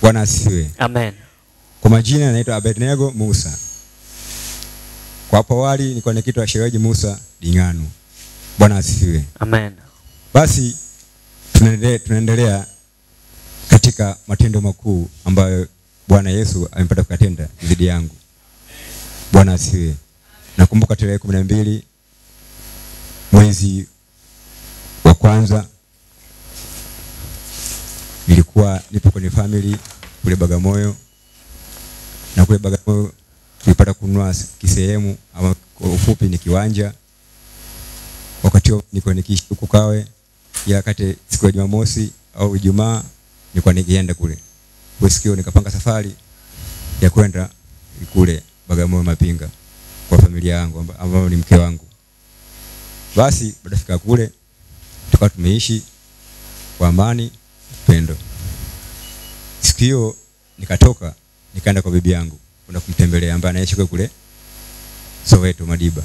Bwana asifiwe. Amen. Kwa majina naitwa Abednego Musa. Kwa hapo awali nilikuwa naitwa Shereji Musa Ding'anu. Bwana asifiwe. Amen. Basi tunaendelea, tunaendelea katika matendo makuu ambayo Bwana Yesu amepata kuyatenda dhidi yangu. Bwana asifiwe. Nakumbuka tarehe kumi na mbili mwezi wa kwanza nilikuwa nipo kwenye family kule Bagamoyo, na kule Bagamoyo tulipata kununua kisehemu ama kwa ufupi ni kiwanja. Wakati huo nilikuwa nikiishi huko Kawe, ila kati siku ya Jumamosi au Ijumaa nilikuwa nikienda kule kwa sikio, nikapanga safari ya kwenda kule Bagamoyo Mapinga kwa familia yangu amba- ambayo ni mke wangu. Basi baada ya kufika kule tukawa tumeishi kwa amani, upendo. Siku hiyo nikatoka nikaenda kwa bibi yangu kwenda kumtembelea ambaye anaishi kule kule Soweto Madiba.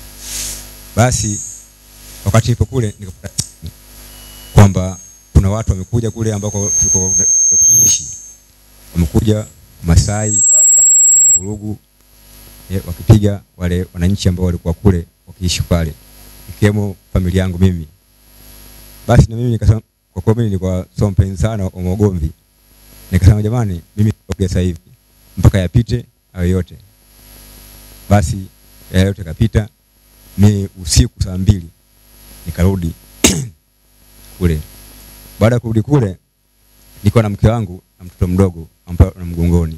Basi wakati nipo kule nikapata simu kwamba kuna watu wamekuja kule ambako tulikuwa tunaishi, wamekuja Masai kufanya vurugu eh, wakipiga wale wananchi ambao walikuwa kule wakiishi pale, ikiwemo familia yangu mimi. Basi na mimi nikasema, kwa kuwa mimi nilikuwa sio mpenzi sana wa magomvi, nikasema jamani, mimi sitaoga sasa hivi mpaka yapite hayo yote. Basi yale yote kapita, mi usiku saa mbili nikarudi kule. Baada ya kurudi kule, nilikuwa na mke wangu na mtoto mdogo ambaye na mgongoni,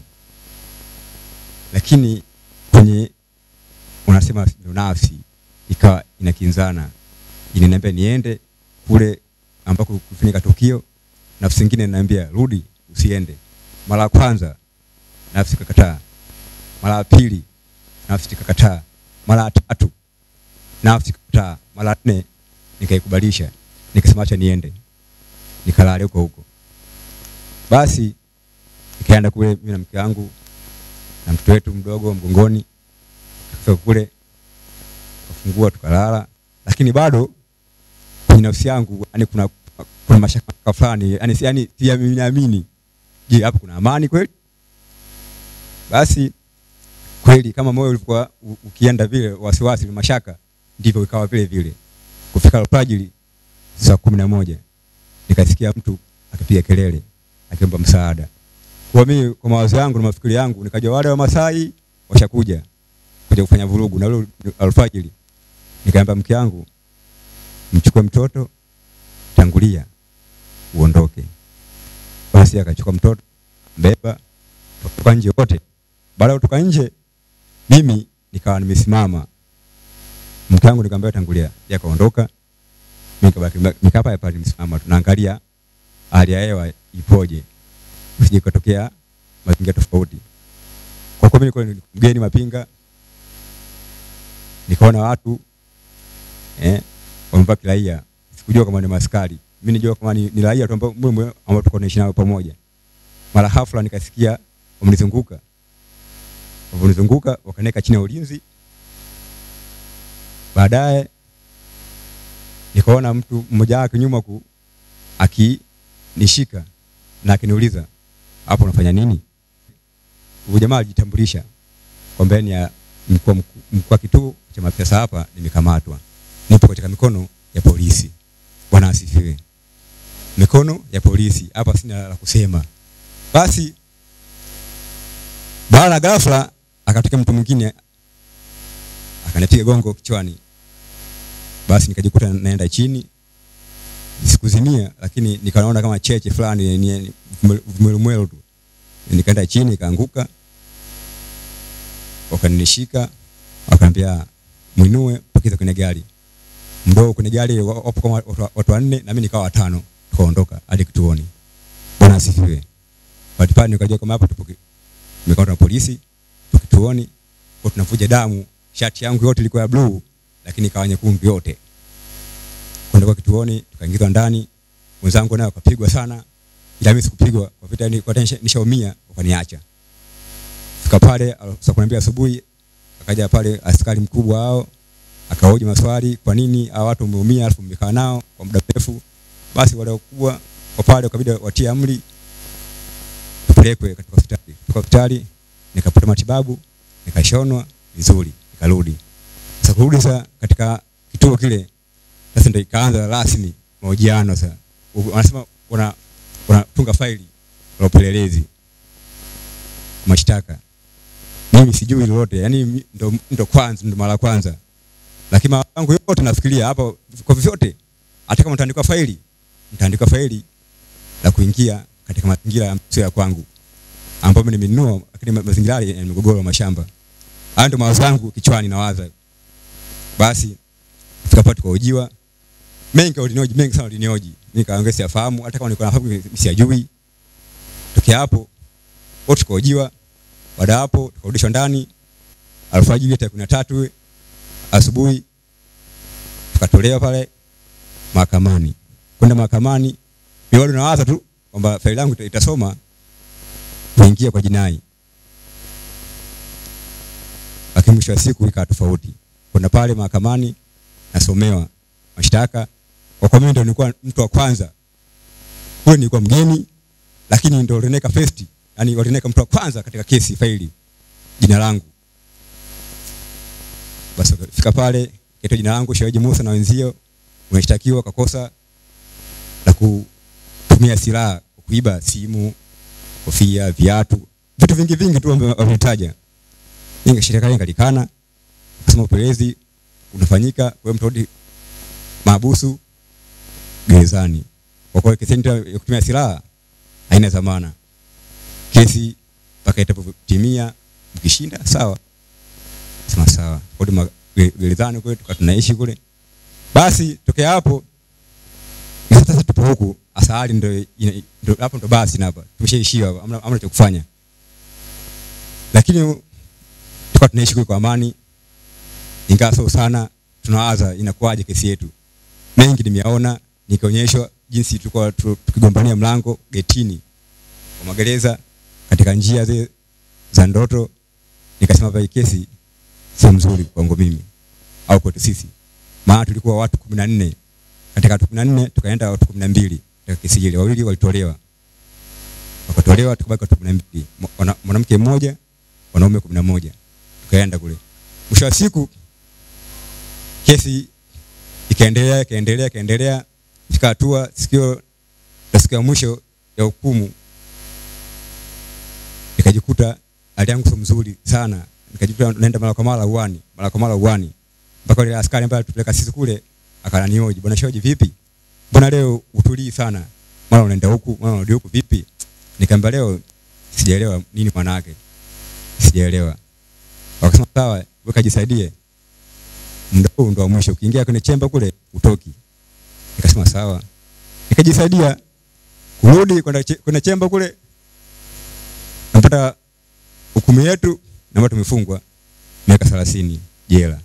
lakini kwenye unasema ndo nafsi ikawa inakinzana, inaniambia niende kule ambako kufanyika tukio, nafsi nyingine inaniambia rudi, usiende. Mara ya kwanza nafsi ikakataa, mara ya pili nafsi ikakataa, mara ya tatu nafsi ikakataa, mara ya nne nikaikubalisha, nikasema acha niende, nikalale huko huko. Basi nikaenda kule mimi na mke wangu na mtoto wetu mdogo mgongoni, tukafika kule tukafungua tukalala, lakini bado kwenye nafsi yangu yani kuna kuna mashaka fulani yani yani siamini, je, hapo kuna amani kweli? Basi kweli kama moyo ulikuwa u- ukienda vile wasiwasi mashaka, ndivyo ikawa vile vile. Kufika alfajiri saa kumi na moja nikasikia mtu akipiga kelele akiomba msaada. Kwa mimi kwa mawazo yangu na mafikiri yangu nikajua wale wa Masai washakuja kuja kufanya vurugu, na ule alfajiri nikaamba mke wangu, mchukue mtoto, tangulia uondoke. Basi akachukua mtoto mbeba, tukatoka nje wote. Baada ya kutoka nje, mimi nikawa nimesimama, mke wangu nikamwambia tangulia, yeye akaondoka, mimi nikabaki nikaa pale pale nimesimama, tunaangalia hali ya hewa ipoje, usije kutokea mazingira tofauti. Kwa kuwa mimi nilikuwa ni mgeni Mapinga, nikaona watu eh, wamevaa kiraia, sikujua kama ni maskari. Mimi nijua kama ni, ni raia tu ambao mwe ambao tuko tunaishi nao pamoja. Mara hafla nikasikia wamenizunguka, wamenizunguka wakaniweka chini ya ulinzi. Baadaye nikaona mtu mmoja wake nyuma ku akinishika na akiniuliza hapo unafanya nini? Huyu jamaa alijitambulisha kwamba ni ya mkuu wa mkuu- mkuu wa kituo cha mapesa hapa, nimekamatwa, nipo katika mikono ya polisi. Bwana asifiwe. Mikono ya polisi hapa, sina la kusema. Basi baada ya ghafla akatokea mtu mwingine akanipiga gongo kichwani, basi nikajikuta naenda chini, sikuzimia, lakini nikaona kama cheche fulani ni- ni vumilumwelo tu, nikaenda chini nikaanguka, wakanishika wakaniambia mwinue pakiza kwenye gari mdogo kwenye gari wa- wapo kama watu- watu wanne na mimi nikawa watano tukaondoka hadi kituoni bwana asifiwe Bahati pale nikajua kama hapa tupo ki- tumekamatwa na polisi tupo kituoni kwa tunavuja damu shati yangu yote ilikuwa ya bluu lakini ikawa nyekundu yote kwenda kwa kituoni tukaingizwa ndani wenzangu nao wakapigwa sana ila mimi sikupigwa kwa vita ni kwa nisha- nishaumia wakaniacha fika pale al- saa kumi na mbili asubuhi akaja pale askari mkubwa hao akahoji maswali, kwa nini hawa watu wameumia, alafu mmekaa nao kwa muda mrefu. Basi wale wakubwa kwa pale wakabidi watie amri tupeleke nipelekwe katika hospitali. Katika hospitali nikapata matibabu, nikashonwa vizuri, nikarudi. Sasa kurudi sasa katika kituo kile, sasa ndio ikaanza rasmi mahojiano sasa. U- Wanasema wana wanatunga faili la upelelezi mashtaka. Mimi sijui lolote, yani mi- ndo, ndo kwanza ndo mara ya kwanza, lakini mawazo yangu yote nafikiria hapa kwa vyovyote, hata kama nitaandikwa faili, nitaandikwa faili la kuingia katika mazingira ya sio ya kwangu ambapo mimi nimenunua, lakini ma- mazingira yale yana migogoro ya mashamba. Hayo ndio mawazo yangu kichwani nawaza. Basi fika pale tukahojiwa, mengi walinioji, mengi sana walinioji, nikaongea siyafahamu, hata kama nilikuwa nafahamu siyajui. Tokea hapo wote tukahojiwa, baada ya hapo tukarudishwa ndani alfajiri ya tarehe kumi na tatu asubuhi tukatolewa pale mahakamani. Kwenda mahakamani, mimi bado nawaza tu kwamba faili langu ita- itasoma kuingia kwa jinai, lakini mwisho wa siku ikawa tofauti. Kwenda pale mahakamani nasomewa mashtaka, kwa kuwa mimi ndio nilikuwa mtu wa kwanza kule, nilikuwa mgeni, lakini ndio walineka first, yani walineka mtu wa kwanza katika kesi faili jina langu. Basi fika pale kaitwa jina langu Shehaji Musa na wenzio umeshtakiwa kwa kosa la kutumia silaha kwa kuiba simu, kofia, viatu, vitu vingi vingi tu ambavyo wametaja. Ninga serikali ingalikana kusema upelelezi unafanyika, kwa hiyo mtarudi mahabusu gerezani. Kwa kuwa kesi yetu ya kutumia silaha haina dhamana. Kesi mpaka itapotimia, mkishinda sawa, sema sawa, kodi ma- ge- gerezani kule, tukawa tunaishi kule. Basi tokea hapo sasa sasa tupo huku asali ndo ina- ndo- hapo ndo basi na hapa tumeshaishiwa hapa, hamna hamna cha kufanya, lakini tukawa tunaishi kule kwa amani, ingawa sio sana. Tunawaza inakuwaje kesi yetu. Mengi nimeyaona, nikaonyeshwa jinsi tulikuwa tu- tukigombania mlango getini kwa magereza katika njia zile za ndoto. Nikasema hapa hii kesi sio mzuri kwangu mimi au kwetu sisi, maana tulikuwa watu kumi na nne katika watu kumi na nne tukaenda watu kumi na mbili katika kesi ile, wawili walitolewa, wakatolewa, tukabaki watu kumi na mbili Mwa- wana- mwanamke mmoja, wanaume kumi na moja tukaenda kule. Mwisho wa siku kesi ikaendelea ikaendelea ikaendelea, fika hatua sikio la siku ya mwisho ya hukumu, nikajikuta hali yangu sio mzuri sana, nikajikuta naenda mara kwa mara uani, mara kwa mara uani, mpaka yule askari ambaye alitupeleka sisi kule akananioji, bwana Shoji, vipi, mbona leo utulii sana, mara unaenda huku mara unarudi huku, vipi? Nikamwambia leo sijaelewa nini maana yake, sijaelewa. Wakasema sawa, wewe kajisaidie, muda huu ndo wa mwisho, ukiingia kwenye chemba kule utoki. Nikasema sawa, nikajisaidia kurudi kwenda che- kwenye chemba kule, napata hukumu yetu na tumefungwa miaka thelathini jela.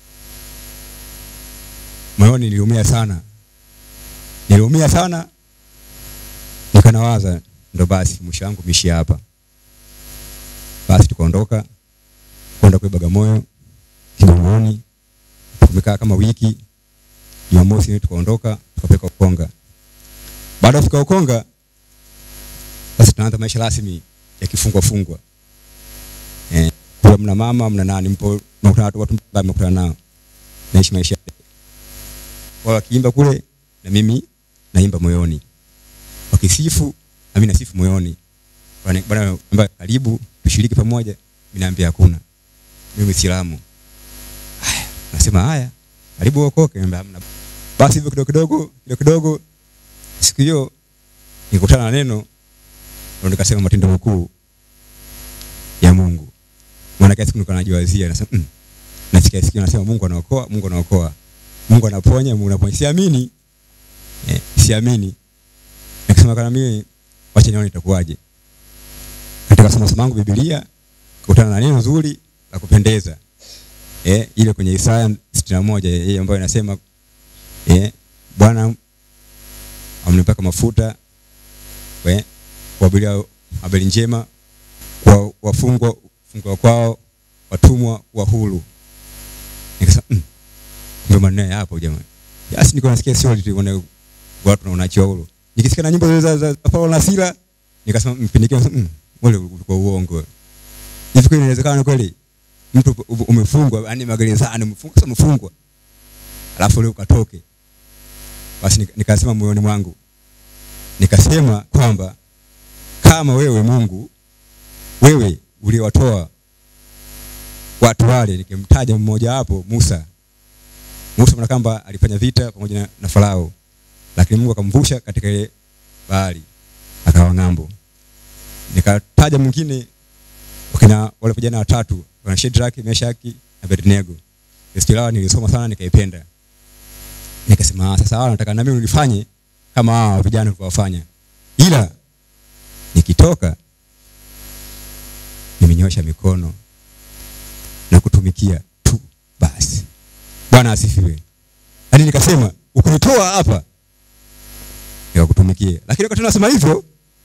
Moyoni niliumia sana, niliumia sana, nikanawaza ndo basi mwisho wangu mishia hapa. Basi tukaondoka kwenda kule Bagamoyo Kigamboni, tumekaa kama wiki. Jumamosi tukaondoka tukapeleka Ukonga. Baada ya kufika Ukonga, sasa tunaanza maisha rasmi ya kifungwa fungwa. Eh, kule mna mama mna nani, mpo mnakutana watu watu mbalimbali mnakutana nao, naishi maisha wao wakiimba kule na mimi naimba moyoni, wakisifu na mimi nasifu moyoni. Bwana bwana ambaye karibu tushiriki pamoja, mimi naambia hakuna, mimi Muislamu. Haya, nasema haya, karibu uokoke, naambia hamna. Basi hivyo kidogo kidogo kidogo kidogo, siku hiyo nikutana na neno ndio nikasema matendo makuu ya Mungu. Maana kila siku nilikuwa najiwazia nasema mm, nasikia sikia nasema Mungu anaokoa, Mungu anaokoa. Mungu anaponya, Mungu anaponya. Siamini. Eh, siamini. Nikasema kana mimi wacha nione itakuwaje. Katika somo somo langu Biblia kukutana na neno nzuri la kupendeza. Eh, ile kwenye Isaya 61 yeye ambayo inasema eh, Bwana amnipaka mafuta we kuwahubiria habari njema kwa wafungwa kufungwa kwao, watumwa wa huru. Nikasema mm, kumbe maneno yapo jamani. Basi niko nasikia sio tu wana watu na wanaachiwa huru. Nikisikia na nyimbo za za, za Paulo na Sila nikasema mpindike mm, wale ulikuwa uongo. Hivi kweli inawezekana kweli mtu u- umefungwa yani magerezani umefungwa sasa umefungwa. Alafu leo ukatoke. Basi nika- nikasema moyoni mwangu nikasema kwamba kama wewe Mungu wewe uliwatoa watu wale, nikimtaja mmoja wapo Musa. Musa mwana kwamba alifanya vita pamoja na, na Farao, lakini Mungu akamvusha katika ile bahari akawa ng'ambo. Nikataja mwingine wakina wale vijana watatu wana Shadrach, Meshaki na Abednego. Historia yao nilisoma sana nikaipenda. Nikasema "Ah, sasa hawa nataka na mimi nilifanye kama hawa vijana walivyofanya. Ila nikitoka nimenyosha mikono na kutumikia tu basi. Bwana asifiwe. Yaani nikasema ukunitoa hapa nikakutumikia. Lakini wakati nasema hivyo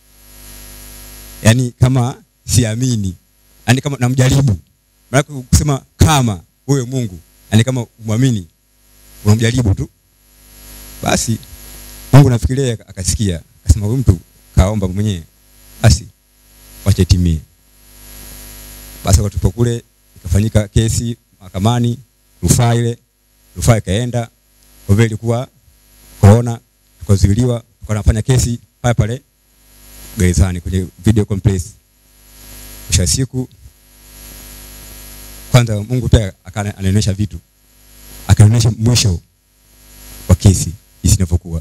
yani kama siamini. Yaani kama namjaribu. Maana kusema kama wewe Mungu, yani kama umwamini unamjaribu tu. Basi Mungu nafikiria akasikia, akasema huyu mtu kaomba mwenyewe. Basi wacha itimie. Basi wakati tupo kule ikafanyika kesi mahakamani, rufaa ile, rufaa ikaenda. Kwa vile ilikuwa corona, tukazuiliwa, tukawa tunafanya kesi pale pale gerezani kwenye video complex. Mwisho wa siku kwanza Mungu pia akana- anaonyesha vitu, akaonyesha mwisho wa kesi jinsi inavyokuwa.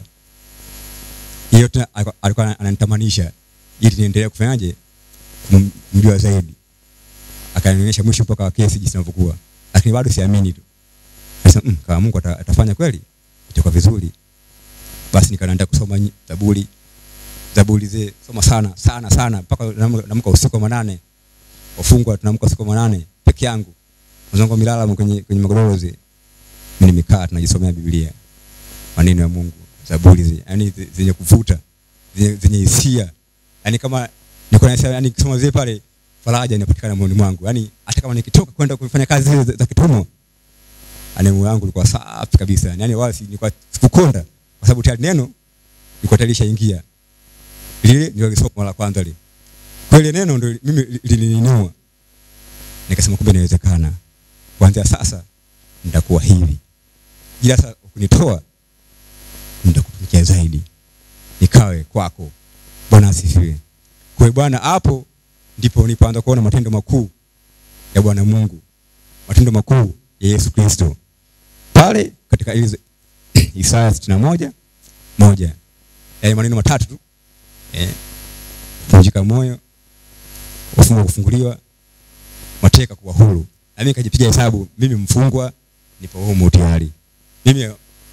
Hiyo tena alikuwa- alikuwa ananitamanisha ili niendelee kufanyaje kumjua zaidi akanionyesha mwisho mpaka wa kesi jinsi inavyokuwa, lakini bado siamini tu. Sasa mm, kama Mungu ata, atafanya kweli itakuwa vizuri. Basi nikaenda kusoma nyi- Zaburi, Zaburi zile soma sana sana sana mpaka naamka naamka usiku wa manane, wafungwa tunaamka usiku wa manane peke yangu, mzangu milala kwenye kwenye magodoro zile, mimi nimekaa tunajisomea Biblia, maneno ya Mungu, Zaburi zile, yani zi- zenye kuvuta, zenye zenye hisia, yani kama niko na yani kusoma zile pale faraja inapatikana moyoni mwangu. Yaani hata kama nikitoka kwenda kufanya kazi zile za, za kitumo, yani moyo wangu ulikuwa safi kabisa. Yaani wala si nilikuwa sikukonda kwa sababu tayari neno lilikuwa tayari lishaingia. Lile ndio lisoma mara kwanza lile. Kwa ile neno ndio mimi li- lilininua. Nikasema kumbe inawezekana. Kuanzia sasa nitakuwa hivi. Ila sasa kunitoa nitakutumikia zaidi. Nikawe kwako. Bwana asifiwe. Kwa hiyo Bwana hapo ndipo nilipoanza kuona matendo makuu ya Bwana Mungu, matendo makuu ya Yesu Kristo pale katika ile Isaya sitini na moja moja yale maneno matatu tu eh, kuvunjika moyo, wafungwa kufunguliwa, mateka kuwa huru. Na mimi nikajipiga hesabu, mimi mfungwa nipo humu tayari, mimi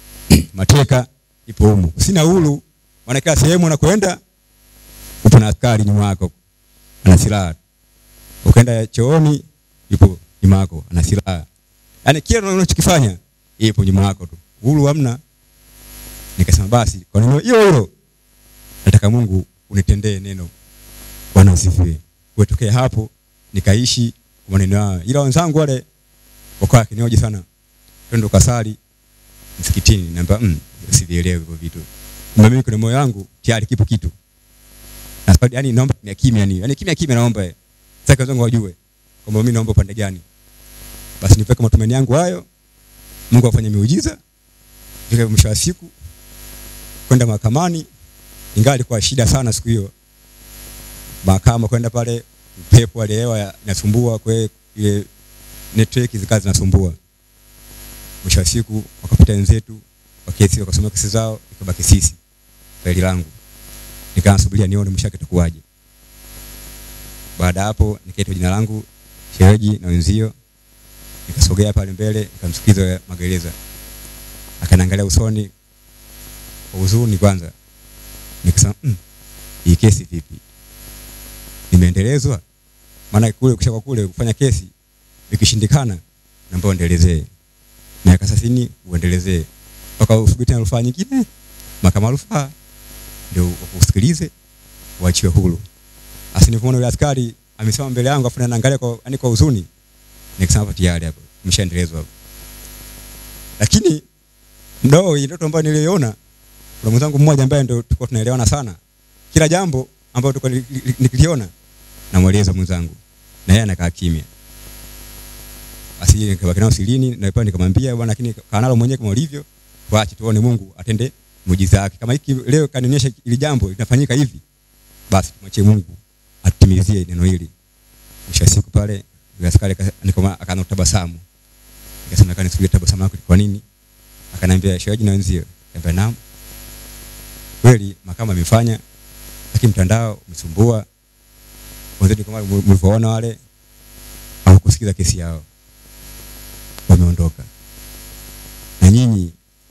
mateka nipo humu, sina huru, maana kila sehemu nakwenda upo na askari nyuma yako ana silaha. Ukaenda chooni yupo nyuma yako ana silaha. Yaani kila unachokifanya ipo nyuma yako tu. Huru hamna. Nikasema basi kwa neno hilo hilo nataka Mungu unitendee neno. Bwana asifiwe. Kutokea hapo nikaishi kwa maneno hayo. Ila wenzangu wale wakawa kinioje sana. Twende ukasali msikitini. Naambia mm, sivielewi hivyo vitu. Kumbe mimi kwenye moyo wangu tayari kipo kitu na sababu yani naomba kimya kimya yani yani kimya kimya naomba eh. sasa wenzangu wajue kwamba mimi naomba upande gani basi nipeke matumaini yangu hayo Mungu afanye miujiza fika mwisho wa siku kwenda mahakamani ingawa ilikuwa shida sana siku hiyo mahakama kwenda pale upepo wa hewa ya- inasumbua kwa hiyo ile network zikawa zinasumbua mwisho wa siku wakapita wenzetu wa kesi wakasoma kesi zao ikabaki sisi faili langu nikanasubiria nione mwisho wake itakuwaje. Baada ya hapo nikaitwa jina langu shereji na wenzio, nikasogea pale mbele nikamsikiza magereza, akaniangalia usoni kwa huzuni kwanza, nikasema mm, hii kesi vipi, nimeendelezwa? Maana kule kusha kwa kule kufanya kesi ikishindikana, naomba uendelezee miaka thelathini, uendelezee mpaka usubiri tena rufaa nyingine, mahakama ya rufaa ndio wakusikilize waachiwe huru. Asi nilipoona yule askari amesimama mbele yangu afu anaangalia kwa yani kwa huzuni, nikasema hapa tayari hapo mshaendelezwa hapo. Lakini ndo ile ndoto ambayo niliona, kuna mwenzangu mmoja ambaye ndio tulikuwa tunaelewana sana, kila jambo ambalo tulikuwa ni- ni- nikiliona namweleza mwenzangu na yeye anakaa kimya basi nikabaki nao silini na pale nikamwambia bwana lakini kaa nalo mwenyewe kama ulivyo tuache tuone Mungu atende muujiza wake kama hiki leo kanionyesha ili jambo linafanyika hivi basi tumwachie Mungu atimizie neno hili mwisho wa siku pale yule askari aka- nikoma akaanza kutabasamu nikasema kani sikuja tabasamu lako kwa nini akaniambia shehaji na wenzio nikamwambia naam kweli mahakama imefanya lakini mtandao umesumbua wenzetu kama mlivyoona wale hawakusikiza kesi yao wameondoka na nyinyi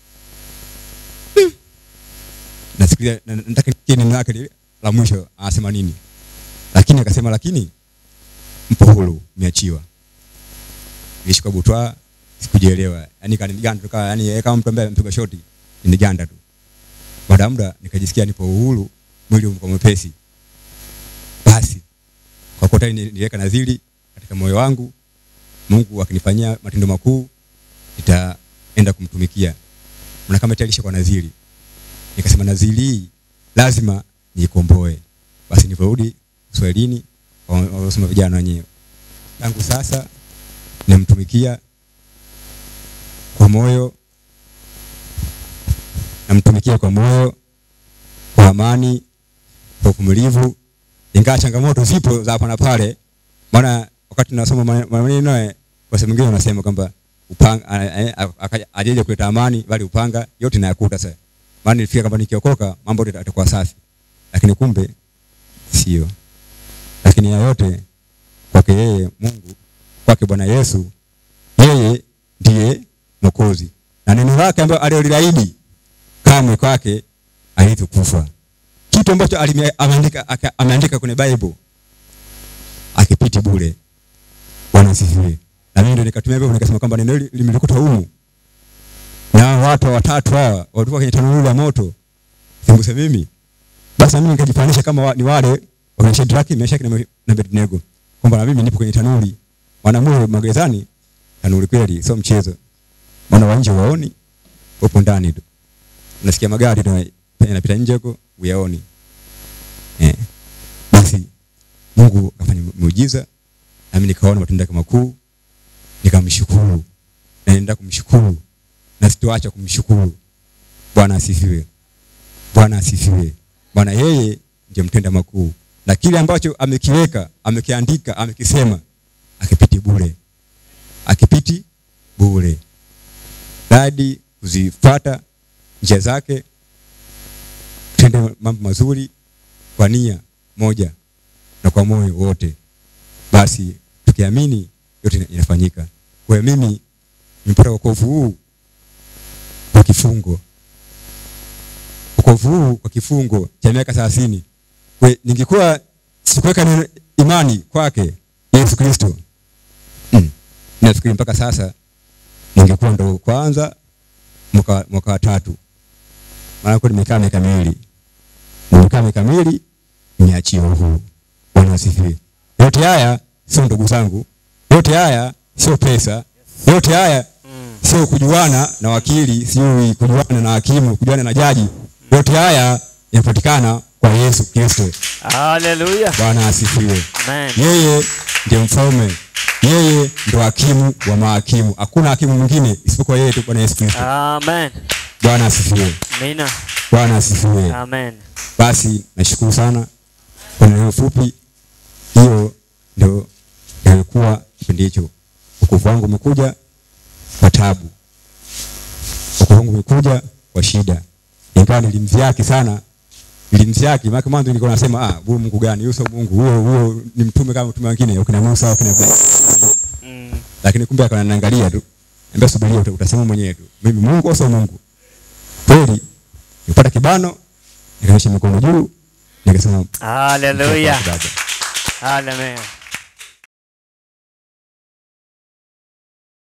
nasikia na- nataka nisikie neno lake lile la mwisho anasema nini lakini akasema lakini mpo huru mmeachiwa nilishika butwa sikujielewa yani kaniganda tu kama yani yeye kama mtu ambaye ampiga shoti niganda tu baada ya muda nikajisikia nipo uhuru mwili umekuwa mwepesi basi kwa kuwa tayari niliweka nadhiri katika moyo wangu Mungu akinifanyia matendo makuu nitaenda kumtumikia na kama tayari kwa nadhiri nikasema nadhiri hii lazima niikomboe basi nilivyorudi Swahilini wasema vijana wenyewe tangu sasa namtumikia kwa moyo namtumikia kwa moyo kwa amani kwa uvumilivu ingawa changamoto zipo za hapa na pale maana wakati tunasoma mane- maneno ya kwa sehemu nyingine wanasema kwamba upanga a- a- akaja- ajeje kuleta amani bali upanga yote nayakuta sasa maana nilifika kwamba nikiokoka mambo yote yatakuwa safi lakini kumbe sio lakini ya yote kwake yeye Mungu kwake Bwana Yesu yeye ndiye mwokozi na neno lake ambalo aliloliahidi kamwe kwake alitukufa kitu ambacho alime- ameandika aka- ameandika kwenye Bible akipiti bure. Bwana asifiwe. Na mimi ndio nikatumia hivyo nikasema kwamba neno hili limelikuta humu. Na hao watu watatu hawa walikuwa kwenye tanuru la moto. Singuse mimi. Basi na mimi nikajifanisha kama wa, ni wale wa Shadraki, Meshaki na Me- na Abednego. Kwamba na mimi nipo kwenye tanuri. Wanamue magerezani tanuri kweli sio mchezo. Wana wa nje waoni wapo ndani tu. Unasikia magari tu yanapita nje huko uyaoni. Eh. Basi Mungu akafanya muujiza nami nikaona matendo yake makuu nikamshukuru na naenda kumshukuru na sitoacha kumshukuru Bwana asifiwe Bwana asifiwe Bwana yeye ndiye mtenda makuu na kile ambacho amekiweka amekiandika amekisema akipiti bure akipiti bure radi kuzifuata njia zake tende mambo mazuri kwa nia moja na kwa moyo wote basi tukiamini yote ina- inafanyika kwa hiyo mimi nimepata wokovu huu kwa kifungo wokovu huu kwa kifungo cha miaka thelathini Kwe- ningekuwa sikuweka neno- imani kwake yesu kristo mm. nafikiri mpaka sasa ningekuwa ndo kwanza mwaka, mwaka wa tatu maana kwa nimekaa miaka miwili nimekaa miaka miwili nimeachiwa uhuru bwana asifiwe yote haya sio ndugu zangu yote haya sio pesa yote haya sio kujuana na wakili sio kujuana na hakimu kujuana na jaji yote haya yanapatikana kwa yesu kristo Hallelujah. bwana asifiwe Amen. yeye ndiye mfalme yeye ndo hakimu wa mahakimu hakuna hakimu mwingine isipokuwa yeye tu bwana yesu kristo Amen. bwana asifiwe Amina. bwana asifiwe Amen. basi nashukuru sana kwa neno fupi hiyo ndio yalikuwa kipindi hicho wokovu wangu umekuja kwa tabu wokovu wangu umekuja kwa shida ingawa nilimziaki sana nilimziaki maana mwanzo nilikuwa nasema ah huyu mungu gani huyo sio mungu huyo huyo ni mtume kama mtume wengine wakina Musa wakina Ibrahim Mm. lakini kumbe akananiangalia tu ambia subiria uta- utasema mwenyewe tu mimi mungu au sio mungu kweli nipata kibano nikanyosha mikono juu nikasema Hallelujah. baba Hallelujah.